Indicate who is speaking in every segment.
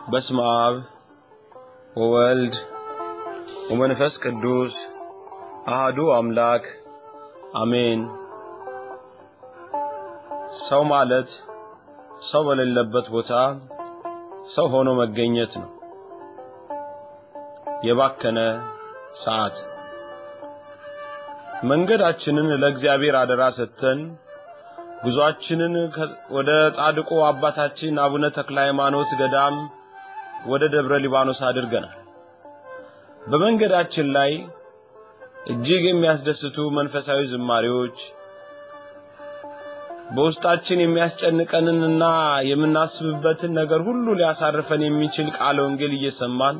Speaker 1: በስመ አብ ወወልድ ወመንፈስ ቅዱስ አሃዱ አምላክ አሜን። ሰው ማለት ሰው በሌለበት ቦታ ሰው ሆኖ መገኘት ነው። የባከነ ሰዓት መንገዳችንን ለእግዚአብሔር አደራ ሰጥተን ጉዟችንን ወደ ጻድቁ አባታችን አቡነ ተክለ ሃይማኖት ገዳም ወደ ደብረ ሊባኖስ አድርገናል። በመንገዳችን ላይ እጅግ የሚያስደስቱ መንፈሳዊ ዝማሬዎች በውስጣችን የሚያስጨንቀንንና የምናስብበትን ነገር ሁሉ ሊያሳርፈን የሚችል ቃለ ወንጌል እየሰማን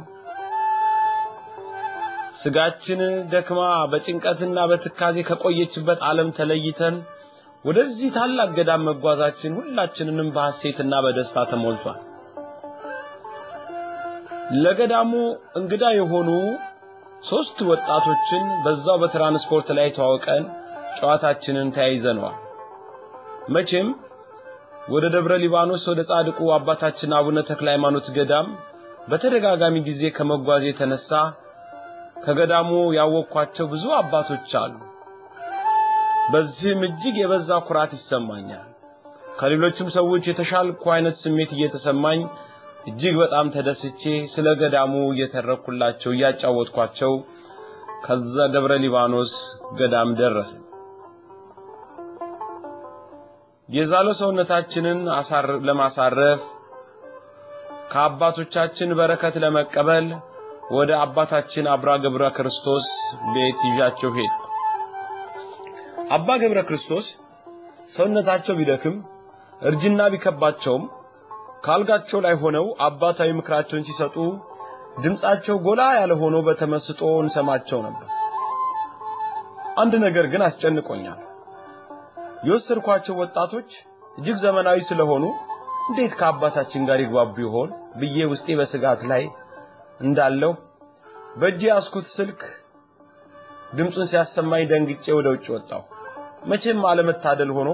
Speaker 1: ስጋችን ደክማ በጭንቀትና በትካዜ ከቆየችበት ዓለም ተለይተን ወደዚህ ታላቅ ገዳም መጓዛችን ሁላችንንም በሐሴትና በደስታ ተሞልቷል። ለገዳሙ እንግዳ የሆኑ ሶስት ወጣቶችን በዛው በትራንስፖርት ላይ ተዋውቀን ጨዋታችንን ተያይዘነዋል። መቼም ወደ ደብረ ሊባኖስ ወደ ጻድቁ አባታችን አቡነ ተክለ ሃይማኖት ገዳም በተደጋጋሚ ጊዜ ከመጓዝ የተነሳ ከገዳሙ ያወቅኳቸው ብዙ አባቶች አሉ። በዚህም እጅግ የበዛ ኩራት ይሰማኛል። ከሌሎችም ሰዎች የተሻልኩ አይነት ስሜት እየተሰማኝ እጅግ በጣም ተደስቼ ስለ ገዳሙ እየተረኩላቸው እያጫወትኳቸው ከዛ ደብረ ሊባኖስ ገዳም ደረሰ። የዛለው ሰውነታችንን ለማሳረፍ ከአባቶቻችን በረከት ለመቀበል ወደ አባታችን አብራ ገብረ ክርስቶስ ቤት ይዣቸው ሄድ። አባ ገብረ ክርስቶስ ሰውነታቸው ቢደክም እርጅና ቢከባቸውም ካልጋቸው ላይ ሆነው አባታዊ ምክራቸውን ሲሰጡ ድምጻቸው ጎላ ያለ ሆኖ በተመስጦ እንሰማቸው ነበር። አንድ ነገር ግን አስጨንቆኛል። የወሰድኳቸው ወጣቶች እጅግ ዘመናዊ ስለሆኑ እንዴት ከአባታችን ጋር ይግባቡ ይሆን ብዬ ውስጤ በስጋት ላይ እንዳለው በእጄ ያስኩት ስልክ ድምፁን ሲያሰማኝ ደንግጬ ወደ ውጭ ወጣሁ። መቼም አለመታደል ሆኖ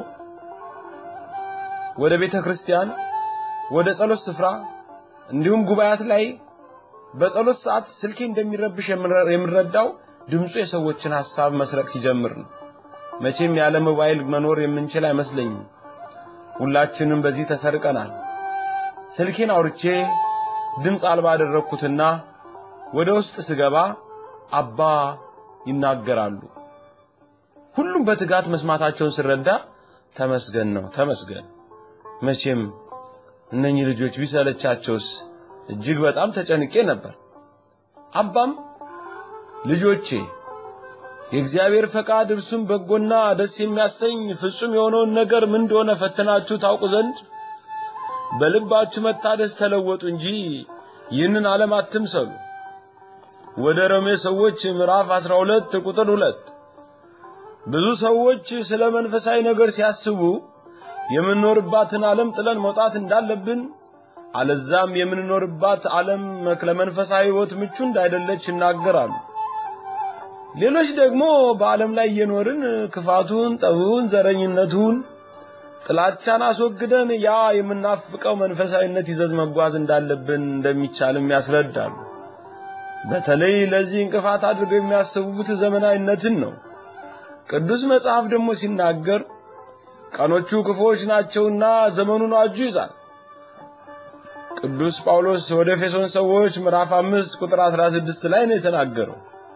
Speaker 1: ወደ ቤተ ክርስቲያን፣ ወደ ጸሎት ስፍራ እንዲሁም ጉባኤያት ላይ በጸሎት ሰዓት ስልኬ እንደሚረብሽ የምረዳው ድምፁ የሰዎችን ሐሳብ መስረቅ ሲጀምር ነው። መቼም ያለ ሞባይል መኖር የምንችል አይመስለኝም። ሁላችንም በዚህ ተሰርቀናል። ስልኬን አውርቼ ድምፅ አልባ አደረግኩትና ወደ ውስጥ ስገባ አባ ይናገራሉ። ሁሉም በትጋት መስማታቸውን ስረዳ ተመስገን ነው ተመስገን። መቼም እነኚህ ልጆች ቢሰለቻቸውስ እጅግ በጣም ተጨንቄ ነበር። አባም ልጆቼ የእግዚአብሔር ፈቃድ እርሱም በጎና ደስ የሚያሰኝ ፍጹም የሆነውን ነገር ምን እንደሆነ ፈትናችሁ ታውቁ ዘንድ በልባችሁ መታደስ ተለወጡ እንጂ ይህንን ዓለም አትምሰሉ። ወደ ሮሜ ሰዎች ምዕራፍ 12 ቁጥር 2 ብዙ ሰዎች ስለ መንፈሳዊ ነገር ሲያስቡ የምንኖርባትን ዓለም ጥለን መውጣት እንዳለብን አለዛም የምንኖርባት ዓለም ለመንፈሳዊ ሕይወት ምቹ እንዳይደለች ይናገራሉ። ሌሎች ደግሞ በዓለም ላይ እየኖርን ክፋቱን፣ ጠቡን፣ ዘረኝነቱን፣ ጥላቻን አስወግደን ያ የምናፍቀው መንፈሳዊነት ይዘት መጓዝ እንዳለብን እንደሚቻልም ያስረዳሉ። በተለይ ለዚህ እንቅፋት አድርገው የሚያስቡት ዘመናዊነትን ነው። ቅዱስ መጽሐፍ ደግሞ ሲናገር ቀኖቹ ክፉዎች ናቸውና ዘመኑን አጁ ይዛል። ቅዱስ ጳውሎስ ወደ ኤፌሶን ሰዎች ምዕራፍ 5 ቁጥር 16 ላይ ነው የተናገረው።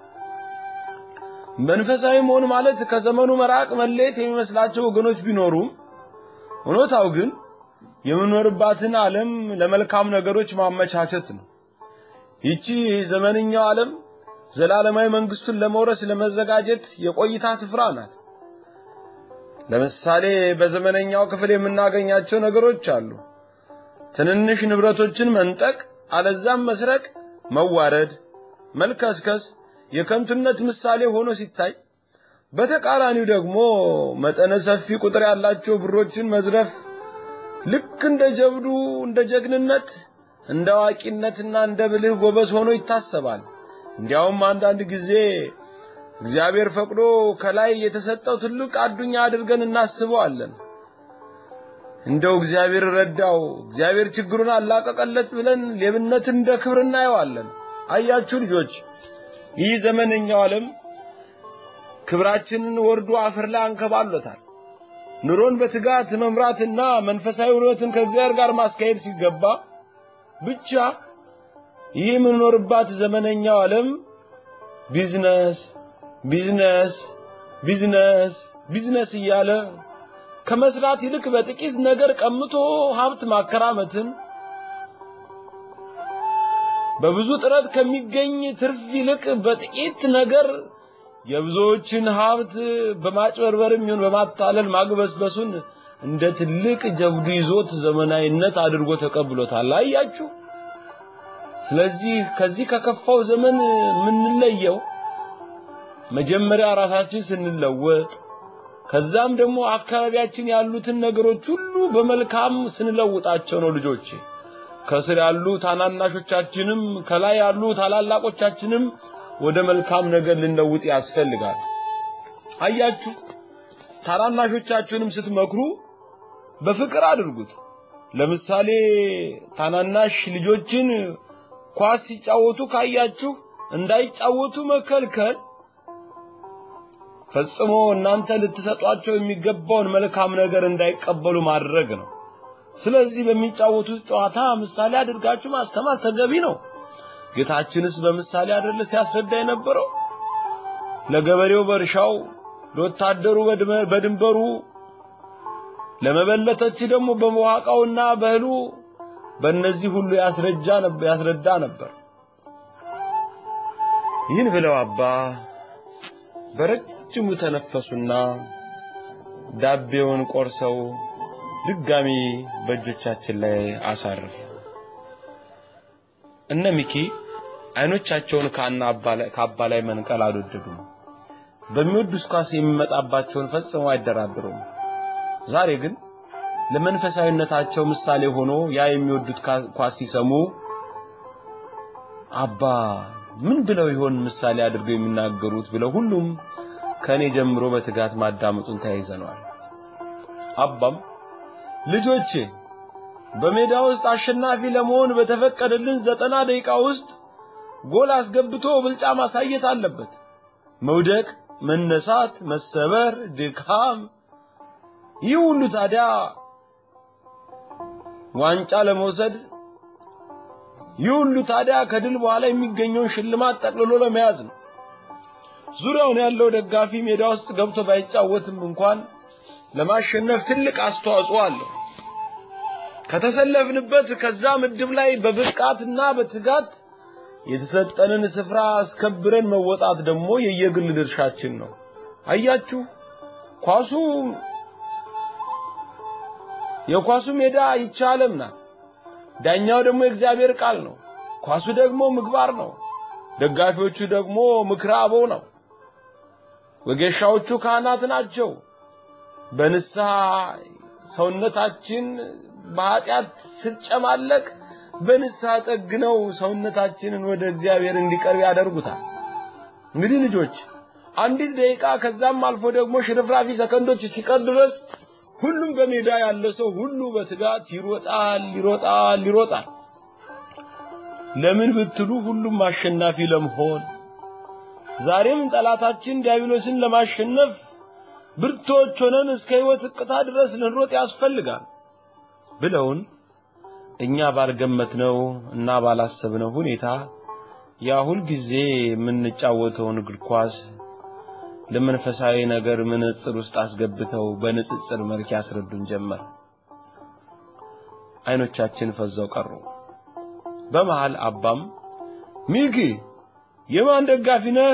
Speaker 1: መንፈሳዊ መሆን ማለት ከዘመኑ መራቅ መለየት የሚመስላቸው ወገኖች ቢኖሩም እውነታው ግን የምንኖርባትን ዓለም ለመልካም ነገሮች ማመቻቸት ነው። ይቺ ዘመንኛው ዓለም ዘላለማዊ መንግስቱን ለመውረስ ለመዘጋጀት የቆይታ ስፍራ ናት። ለምሳሌ በዘመነኛው ክፍል የምናገኛቸው ነገሮች አሉ። ትንንሽ ንብረቶችን መንጠቅ፣ አለዛም መስረቅ፣ መዋረድ፣ መልከስከስ የከንቱነት ምሳሌ ሆኖ ሲታይ፣ በተቃራኒው ደግሞ መጠነ ሰፊ ቁጥር ያላቸው ብሮችን መዝረፍ ልክ እንደ ጀብዱ፣ እንደ ጀግንነት፣ እንደ አዋቂነትና እንደ ብልህ ጎበዝ ሆኖ ይታሰባል። እንዲያውም አንዳንድ ጊዜ እግዚአብሔር ፈቅዶ ከላይ የተሰጠው ትልቅ አዱኛ አድርገን እናስበዋለን። እንደው እግዚአብሔር ረዳው፣ እግዚአብሔር ችግሩን አላቀቀለት ብለን ሌብነትን እንደ ክብር እናየዋለን። አያችሁ ልጆች፣ ይህ ዘመነኛው ዓለም ክብራችንን ወርዶ አፈር ላይ አንከባሎታል። ኑሮን በትጋት መምራትና መንፈሳዊ ሕይወትን ከእግዚአብሔር ጋር ማስካሄድ ሲገባ ብቻ ይህ የምንኖርባት ዘመነኛው ዓለም ቢዝነስ ቢዝነስ ቢዝነስ ቢዝነስ እያለ ከመስራት ይልቅ በጥቂት ነገር ቀምቶ ሀብት ማከራመትን በብዙ ጥረት ከሚገኝ ትርፍ ይልቅ በጥቂት ነገር የብዙዎችን ሀብት በማጭበርበርም ይሁን በማታለል ማግበስበሱን እንደ ትልቅ ጀብዱ ይዞት ዘመናዊነት አድርጎ ተቀብሎታል። አያችሁ። ስለዚህ ከዚህ ከከፋው ዘመን የምንለየው መጀመሪያ ራሳችን ስንለወጥ ከዛም ደግሞ አካባቢያችን ያሉትን ነገሮች ሁሉ በመልካም ስንለውጣቸው ነው። ልጆች ከስር ያሉ ታናናሾቻችንም ከላይ ያሉ ታላላቆቻችንም ወደ መልካም ነገር ልንለውጥ ያስፈልጋል። አያችሁ፣ ታናናሾቻችሁንም ስትመክሩ በፍቅር አድርጉት። ለምሳሌ ታናናሽ ልጆችን ኳስ ሲጫወቱ ካያችሁ እንዳይጫወቱ መከልከል ፈጽሞ እናንተ ልትሰጧቸው የሚገባውን መልካም ነገር እንዳይቀበሉ ማድረግ ነው። ስለዚህ በሚጫወቱት ጨዋታ ምሳሌ አድርጋችሁ ማስተማር ተገቢ ነው። ጌታችንስ በምሳሌ አይደለ ሲያስረዳ የነበረው? ለገበሬው በእርሻው፣ ለወታደሩ በድንበሩ፣ ለመበለተች ደግሞ በመዋቃውና በእህሉ በእነዚህ ሁሉ ያስረጃ ነበር ያስረዳ ነበር። ይህን ብለው አባ በረጅሙ ተነፈሱና ዳቤውን ቆርሰው ድጋሚ በእጆቻችን ላይ አሳረፉ። እነ ሚኪ አይኖቻቸውን ከአባ ላይ መንቀል አልወደዱም። በሚወዱት ኳስ የሚመጣባቸውን ፈጽሞ አይደራደሩም። ዛሬ ግን ለመንፈሳዊነታቸው ምሳሌ ሆኖ ያ የሚወዱት ኳስ ሲሰሙ አባ ምን ብለው ይሆን ምሳሌ አድርገው የሚናገሩት ብለው ሁሉም ከኔ ጀምሮ በትጋት ማዳመጡን ተያይዘነዋል። አባም ልጆቼ በሜዳ ውስጥ አሸናፊ ለመሆን በተፈቀደልን ዘጠና ደቂቃ ውስጥ ጎል አስገብቶ ብልጫ ማሳየት አለበት። መውደቅ፣ መነሳት፣ መሰበር፣ ድካም ይህ ሁሉ ታዲያ ዋንጫ ለመውሰድ ይህ ሁሉ ታዲያ ከድል በኋላ የሚገኘውን ሽልማት ጠቅልሎ ለመያዝ ነው። ዙሪያውን ያለው ደጋፊ ሜዳ ውስጥ ገብቶ ባይጫወትም እንኳን ለማሸነፍ ትልቅ አስተዋጽኦ አለው። ከተሰለፍንበት ከዛ ምድብ ላይ በብቃትና በትጋት የተሰጠንን ስፍራ አስከብረን መወጣት ደግሞ የየግል ድርሻችን ነው። አያችሁ፣ ኳሱ የኳሱ ሜዳ ይቺ ዓለም ናት። ዳኛው ደግሞ የእግዚአብሔር ቃል ነው። ኳሱ ደግሞ ምግባር ነው። ደጋፊዎቹ ደግሞ ምክረ አበው ነው። ወጌሻዎቹ ካህናት ናቸው። በንስሐ ሰውነታችን በኃጢአት ስጨማለቅ በንስሐ ጠግነው ሰውነታችንን ወደ እግዚአብሔር እንዲቀርብ ያደርጉታል። እንግዲህ ልጆች አንዲት ደቂቃ ከዛም አልፎ ደግሞ ሽርፍራፊ ሰከንዶች እስኪቀር ድረስ ሁሉም በሜዳ ያለ ሰው ሁሉ በትጋት ይሮጣል ይሮጣል ይሮጣል። ለምን ብትሉ ሁሉም አሸናፊ ለመሆን ዛሬም ጠላታችን ዲያብሎስን ለማሸነፍ ብርቶች ሆነን እስከ ሕይወት እቅታ ድረስ ልንሮጥ ያስፈልጋል ብለውን እኛ ባልገመትነው እና ባላሰብነው ሁኔታ ያ ሁል ጊዜ የምንጫወተውን እግር ኳስ ለመንፈሳዊ ነገር መነጽር ውስጥ አስገብተው በንጽጽር መልክ ያስረዱን ጀመር። አይኖቻችን ፈዘው ቀሩ። በመሃል አባም ሚኪ የማን ደጋፊ ነህ?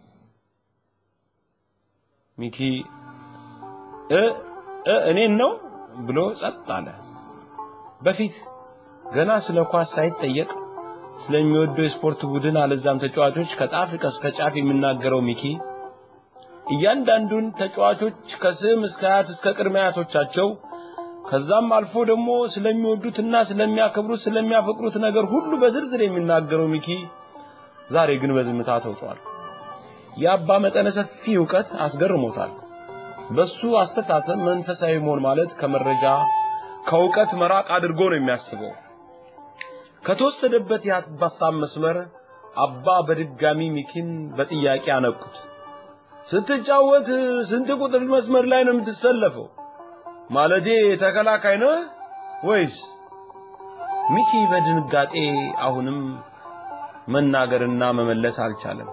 Speaker 1: ሚኪ እ እ እኔን ነው ብሎ ጸጥ አለ። በፊት ገና ስለ ኳስ ሳይጠየቅ ስለሚወደው የስፖርት ቡድን አለዛም ተጫዋቾች ከጣፍ እስከ ጫፍ የሚናገረው ሚኪ እያንዳንዱን ተጫዋቾች ከስም እስከ አያት እስከ ቅድመ አያቶቻቸው ከዛም አልፎ ደግሞ ስለሚወዱትና ስለሚያከብሩት ስለሚያፈቅሩት ነገር ሁሉ በዝርዝር የሚናገረው ሚኪ ዛሬ ግን በዝምታ ተውጧል። የአባ መጠነ ሰፊ ዕውቀት አስገርሞታል። በሱ አስተሳሰብ መንፈሳዊ መሆን ማለት ከመረጃ ከእውቀት መራቅ አድርጎ ነው የሚያስበው። ከተወሰደበት የሀሳብ መስመር አባ በድጋሚ ሚኪን በጥያቄ አነቁት። ስትጫወት ስንት ቁጥር መስመር ላይ ነው የምትሰለፈው? ማለቴ ተከላካይ ነህ ወይስ? ሚኪ በድንጋጤ አሁንም መናገርና መመለስ አልቻለም።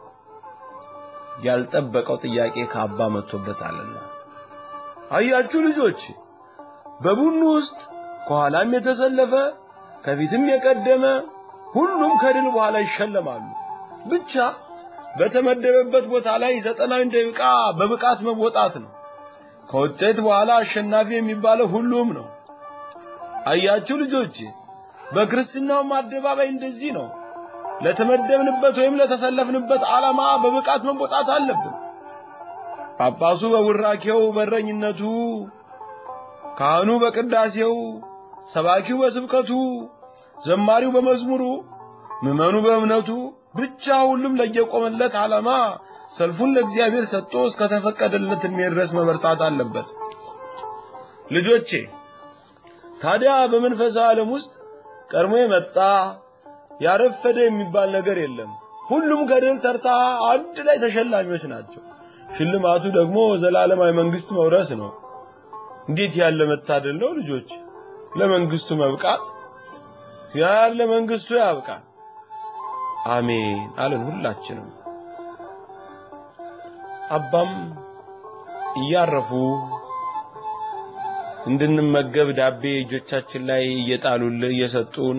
Speaker 1: ያልጠበቀው ጥያቄ ከአባ መጥቶበታልና። አያችሁ ልጆች፣ በቡድኑ ውስጥ ከኋላም የተሰለፈ ከፊትም የቀደመ ሁሉም ከድል በኋላ ይሸለማሉ። ብቻ በተመደበበት ቦታ ላይ ዘጠናውን ደቂቃ በብቃት መወጣት ነው። ከውጤት በኋላ አሸናፊ የሚባለው ሁሉም ነው። አያችሁ ልጆች፣ በክርስትናውም አደባባይ እንደዚህ ነው። ለተመደብንበት ወይም ለተሰለፍንበት ዓላማ በብቃት መወጣት አለብን። ጳጳሱ በውራኬው በረኝነቱ፣ ካህኑ በቅዳሴው፣ ሰባኪው በስብከቱ፣ ዘማሪው በመዝሙሩ፣ ምዕመኑ በእምነቱ ብቻ ሁሉም ለየቆመለት ዓላማ ሰልፉን ለእግዚአብሔር ሰጥቶ እስከተፈቀደለት ዕድሜ ድረስ መበርታት አለበት። ልጆቼ ታዲያ በመንፈሳዊ ዓለም ውስጥ ቀድሞ የመጣ ያረፈደ የሚባል ነገር የለም። ሁሉም ከድል ተርታ አንድ ላይ ተሸላሚዎች ናቸው። ሽልማቱ ደግሞ ዘላለማዊ መንግስት መውረስ ነው። እንዴት ያለ መታደል ነው ልጆች! ለመንግስቱ መብቃት እግዚአብሔር ለመንግስቱ ያብቃል። አሜን አለን ሁላችንም። አባም እያረፉ እንድንመገብ ዳቤ እጆቻችን ላይ እየጣሉልን እየሰጡን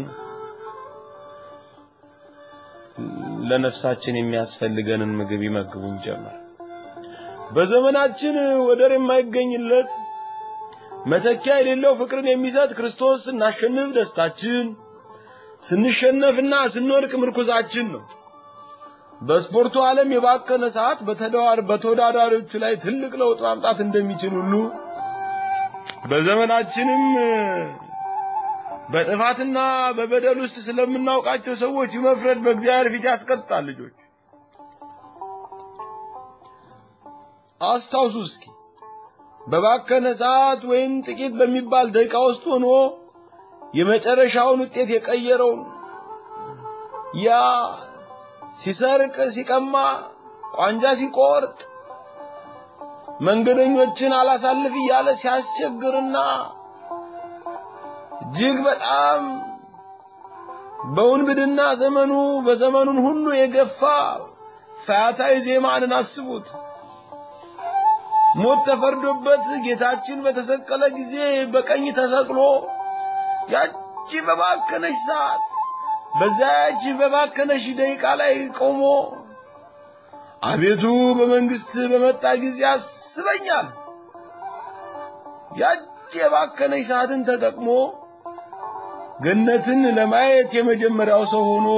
Speaker 1: ለነፍሳችን የሚያስፈልገንን ምግብ ይመግቡን ጀመር። በዘመናችን ወደር የማይገኝለት መተኪያ የሌለው ፍቅርን የሚሰጥ ክርስቶስ ስናሸንፍ ደስታችን፣ ስንሸነፍና ስንወድቅ ምርኩዛችን ነው። በስፖርቱ ዓለም የባከነ ሰዓት በተወዳዳሪዎቹ ላይ ትልቅ ለውጥ ማምጣት እንደሚችል ሁሉ በዘመናችንም በጥፋትና በበደል ውስጥ ስለምናውቃቸው ሰዎች መፍረድ በእግዚአብሔር ፊት ያስቀጣል። ልጆች አስታውሱ እስኪ በባከነ ሰዓት ወይም ጥቂት በሚባል ደቂቃ ውስጥ ሆኖ የመጨረሻውን ውጤት የቀየረውን ያ ሲሰርቅ፣ ሲቀማ፣ ቋንጃ ሲቆርጥ፣ መንገደኞችን አላሳልፍ እያለ ሲያስቸግርና እጅግ በጣም በውንብድና ዘመኑ በዘመኑን ሁሉ የገፋ ፈያታዊ ዜማንን አስቡት። ሞት ተፈርዶበት ጌታችን በተሰቀለ ጊዜ በቀኝ ተሰቅሎ ያቺ በባከነች ሰዓት በዛች በባከነች ደቂቃ ላይ ቆሞ አቤቱ በመንግስት በመጣ ጊዜ አስበኛል። ያቺ የባከነች ሰዓትን ተጠቅሞ ገነትን ለማየት የመጀመሪያው ሰው ሆኖ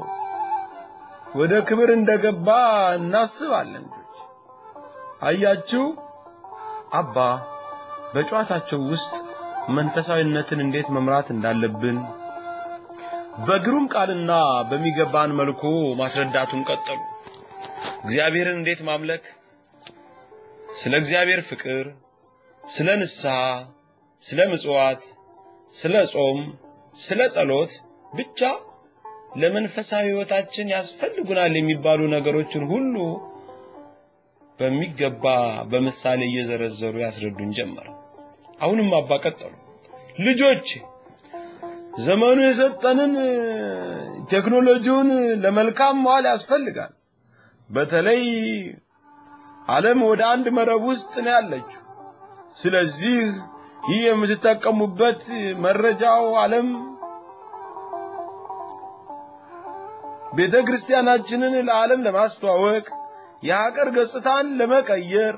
Speaker 1: ወደ ክብር እንደገባ እናስባለን። አያችሁ አባ በጨዋታቸው ውስጥ መንፈሳዊነትን እንዴት መምራት እንዳለብን በግሩም ቃልና በሚገባን መልኩ ማስረዳቱን ቀጠሉ። እግዚአብሔርን እንዴት ማምለክ፣ ስለ እግዚአብሔር ፍቅር፣ ስለ ንስሐ፣ ስለ ምጽዋት፣ ስለ ጾም፣ ስለ ጸሎት ብቻ ለመንፈሳዊ ሕይወታችን ያስፈልጉናል የሚባሉ ነገሮችን ሁሉ በሚገባ በምሳሌ እየዘረዘሩ ያስረዱን ጀመር። አሁንም አባ ቀጠሉ። ልጆች ዘመኑ የሰጠንን ቴክኖሎጂውን ለመልካም መዋል ያስፈልጋል። በተለይ ዓለም ወደ አንድ መረብ ውስጥ ነው ያለችው። ስለዚህ ይህ የምትጠቀሙበት መረጃው ዓለም ቤተ ክርስቲያናችንን ለዓለም ለማስተዋወቅ የሀገር ገጽታን ለመቀየር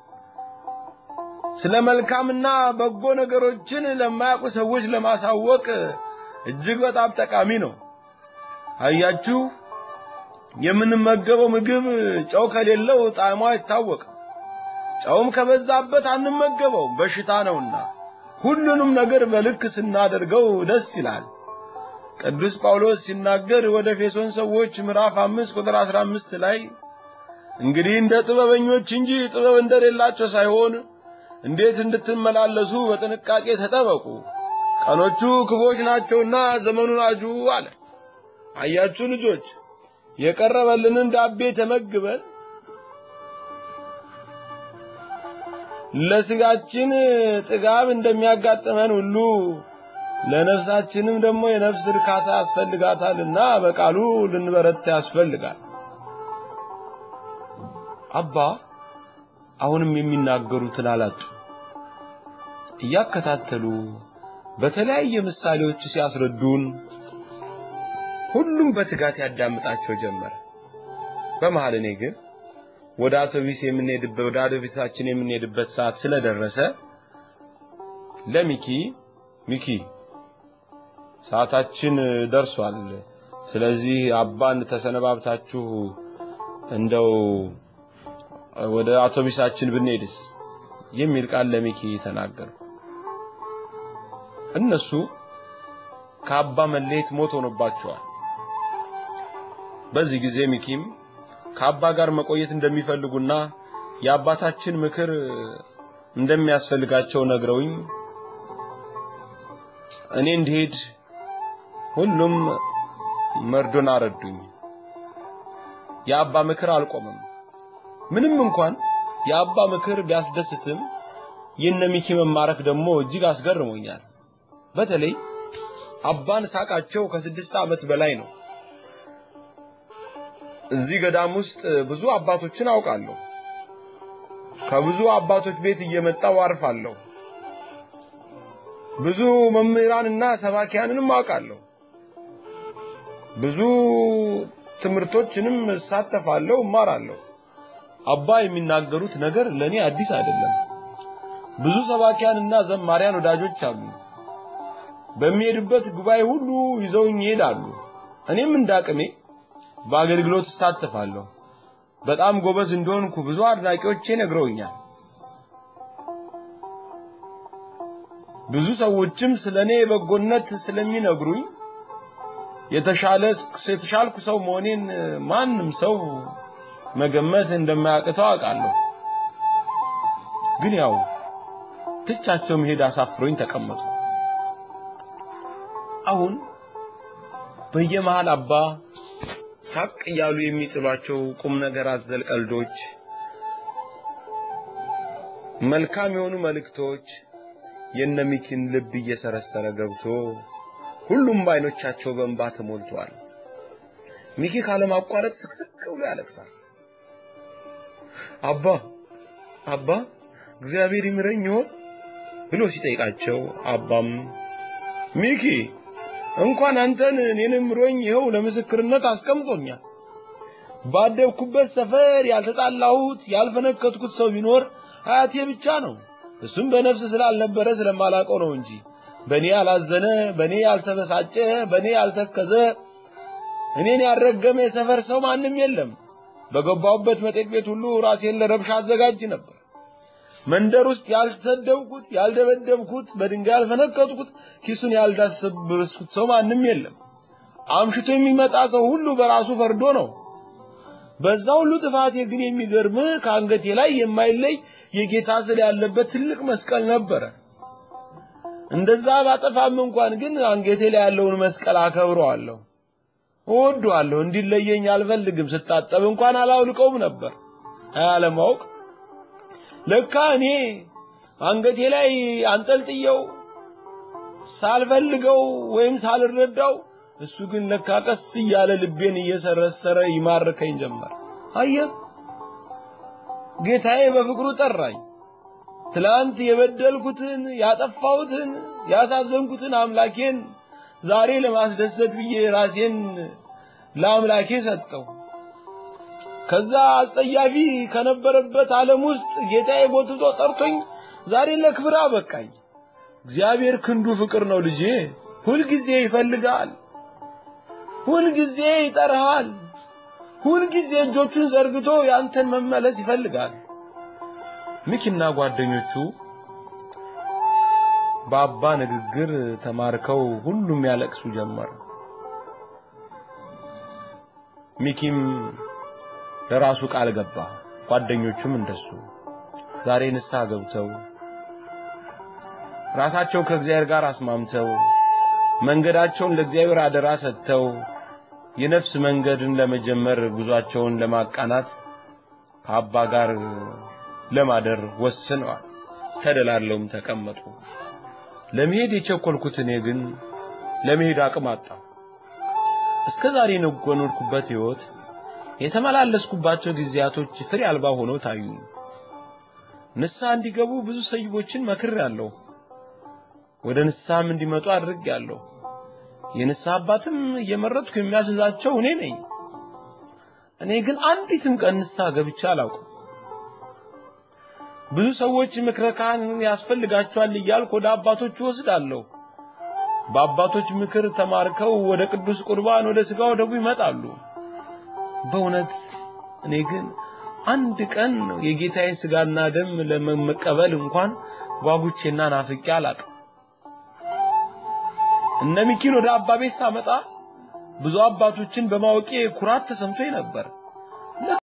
Speaker 1: ስለ መልካምና በጎ ነገሮችን ለማያውቁ ሰዎች ለማሳወቅ እጅግ በጣም ጠቃሚ ነው። አያችሁ፣ የምንመገበው ምግብ ጨው ከሌለው ጣዕሙ አይታወቅም። ጨውም ከበዛበት አንመገበውም፣ በሽታ ነውና። ሁሉንም ነገር በልክ ስናደርገው ደስ ይላል። ቅዱስ ጳውሎስ ሲናገር ወደ ኤፌሶን ሰዎች ምዕራፍ 5 ቁጥር 15 ላይ እንግዲህ እንደ ጥበበኞች እንጂ ጥበብ እንደሌላቸው ሳይሆን እንዴት እንድትመላለሱ በጥንቃቄ ተጠበቁ፣ ቀኖቹ ክፎች ናቸውና ዘመኑን አጁ አለ። አያችሁ ልጆች የቀረበልንን ዳቤ ተመግበን ለስጋችን ጥጋብ እንደሚያጋጥመን ሁሉ ለነፍሳችንም ደግሞ የነፍስ እርካታ ያስፈልጋታልና በቃሉ ልንበረታ ያስፈልጋል። አባ አሁንም የሚናገሩትን አላጡ። እያከታተሉ በተለያየ ምሳሌዎች ሲያስረዱን ሁሉም በትጋት ያዳምጣቸው ጀመረ። በመሃል እኔ ግን ወደ አውቶቢስ የምንሄድበት ወደ አውቶቢሳችን የምንሄድበት ሰዓት ስለደረሰ ለሚኪ ሚኪ ሰዓታችን ደርሷል፣ ስለዚህ አባን ተሰነባብታችሁ እንደው ወደ አውቶቢሳችን ብንሄድስ የሚል ቃል ለሚኪ ተናገርኩ። እነሱ ከአባ መለየት ሞት ሆኖባቸዋል። በዚህ ጊዜ ሚኪም ከአባ ጋር መቆየት እንደሚፈልጉና የአባታችን ምክር እንደሚያስፈልጋቸው ነግረውኝ እኔ እንድሄድ ሁሉም መርዶን አረዱኝ። የአባ ምክር አልቆመም። ምንም እንኳን የአባ ምክር ቢያስደስትም የነ ሚኪ መማረክ ደግሞ እጅግ አስገርሞኛል። በተለይ አባን ሳቃቸው ከስድስት ዓመት በላይ ነው። እዚህ ገዳም ውስጥ ብዙ አባቶችን አውቃለሁ። ከብዙ አባቶች ቤት እየመጣው አርፋለሁ። ብዙ መምህራንና ሰባኪያንንም አውቃለሁ። ብዙ ትምህርቶችንም እሳተፋለሁ፣ እማራለሁ። አባ የሚናገሩት ነገር ለኔ አዲስ አይደለም። ብዙ ሰባኪያንና ዘማሪያን ወዳጆች አሉ። በሚሄድበት ጉባኤ ሁሉ ይዘውኝ ይሄዳሉ። እኔም እንዳቅሜ በአገልግሎት እሳተፋለሁ። በጣም ጎበዝ እንደሆንኩ ብዙ አድናቂዎቼ ነግረውኛል። ብዙ ሰዎችም ስለኔ በጎነት ስለሚነግሩኝ የተሻለ የተሻልኩ ሰው መሆኔን ማንም ሰው መገመት እንደማያቅተው አውቃለሁ። ግን ያው ትቻቸው መሄድ አሳፍሮኝ ተቀመጥኩ። አሁን በየመሃል አባ ሳቅ እያሉ የሚጥሏቸው ቁም ነገር አዘል ቀልዶች፣ መልካም የሆኑ መልእክቶች የነሚኪን ልብ እየሰረሰረ ገብቶ ሁሉም በዓይኖቻቸው በእንባ ተሞልተዋል። ሚኪ ካለማቋረጥ ስቅስቅ ብሎ ያለቅሳል። አባ አባ እግዚአብሔር ይምረኝ ይሆን ብሎ ሲጠይቃቸው አባም ሚኪ እንኳን አንተን እኔንም ምሮኝ ይኸው ለምስክርነት አስቀምጦኛል። ባደግኩበት ሰፈር ያልተጣላሁት ያልፈነከትኩት ሰው ቢኖር አያቴ ብቻ ነው። እሱም በነፍስ ስላልነበረ ስለማላቀው ነው እንጂ በኔ ያላዘነ፣ በኔ ያልተበሳጨ፣ በኔ ያልተከዘ፣ እኔን ያልረገመ የሰፈር ሰው ማንም የለም። በገባሁበት መጠጥ ቤት ሁሉ ራሴን ለረብሻ አዘጋጅ ነበር። መንደር ውስጥ ያልተሰደብኩት፣ ያልደበደብኩት፣ በድንጋይ ያልፈነከትኩት፣ ኪሱን ያልዳሰበስኩት ሰው ማንም የለም። አምሽቶ የሚመጣ ሰው ሁሉ በራሱ ፈርዶ ነው። በዛ ሁሉ ጥፋቴ ግን የሚገርምህ ከአንገቴ ላይ የማይለይ የጌታ ስዕል ያለበት ትልቅ መስቀል ነበረ። እንደዛ ባጠፋም እንኳን ግን አንገቴ ላይ ያለውን መስቀል አከብረዋለሁ፣ እወደዋለሁ። እንዲለየኝ አልፈልግም። ስታጠብ እንኳን አላውልቀውም ነበር። አያለማወቅ ለካ እኔ አንገቴ ላይ አንጠልጥየው ሳልፈልገው ወይም ሳልረዳው እሱ ግን ለካ ቀስ እያለ ልቤን እየሰረሰረ ይማርከኝ ጀመር። አየህ ጌታዬ በፍቅሩ ጠራኝ። ትላንት የበደልኩትን ያጠፋሁትን ያሳዘንኩትን አምላኬን ዛሬ ለማስደሰት ብዬ ራሴን ለአምላኬ ሰጠው። ከዛ አጸያፊ ከነበረበት ዓለም ውስጥ ጌታዬ ጎትቶ ጠርቶኝ ዛሬ ለክብር አበቃኝ። እግዚአብሔር ክንዱ ፍቅር ነው ልጄ። ሁልጊዜ ይፈልጋል፣ ሁልጊዜ ይጠራሃል፣ ሁልጊዜ እጆቹን ዘርግቶ ያንተን መመለስ ይፈልጋል። ሚኪና ጓደኞቹ በአባ ንግግር ተማርከው ሁሉም ያለቅሱ ጀመር። ሚኪም ለራሱ ቃል ገባ፣ ጓደኞቹም እንደሱ ዛሬ ንስሐ ገብተው ራሳቸውን ከእግዚአብሔር ጋር አስማምተው መንገዳቸውን ለእግዚአብሔር አደራ ሰጥተው የነፍስ መንገድን ለመጀመር ጉዟቸውን ለማቃናት ከአባ ጋር ለማደር ወስነዋል። ተደላለውም ተቀመጡ። ለመሄድ የቸኮልኩት እኔ ግን ለመሄድ አቅም አጣሁ። እስከ ዛሬ የኖርኩበት ሕይወት የተመላለስኩባቸው ጊዜያቶች ፍሬ አልባ ሆነው ታዩኝ። ንስሐ እንዲገቡ ብዙ ሰይቦችን መክሬአለሁ። ወደ ንስሐም እንዲመጡ አድርጌአለሁ። የንስሐ አባትም እየመረጥኩ የሚያስዛቸው እኔ ነኝ። እኔ ግን አንዲትም ቀን ንስሐ ገብቼ አላውቅም። ብዙ ሰዎች ምክረ ካህን ያስፈልጋቸዋል እያልኩ ወደ አባቶች እወስዳለሁ። በአባቶች ምክር ተማርከው ወደ ቅዱስ ቁርባን ወደ ሥጋ ወደሙ ይመጣሉ። በእውነት እኔ ግን አንድ ቀን የጌታዬን ሥጋና ደም ለመቀበል እንኳን ጓጉቼና ናፍቄ አላቅም። እነ ሚኪን ወደ አባ ቤት ሳመጣ ብዙ አባቶችን በማወቄ ኩራት ተሰምቶኝ ነበር።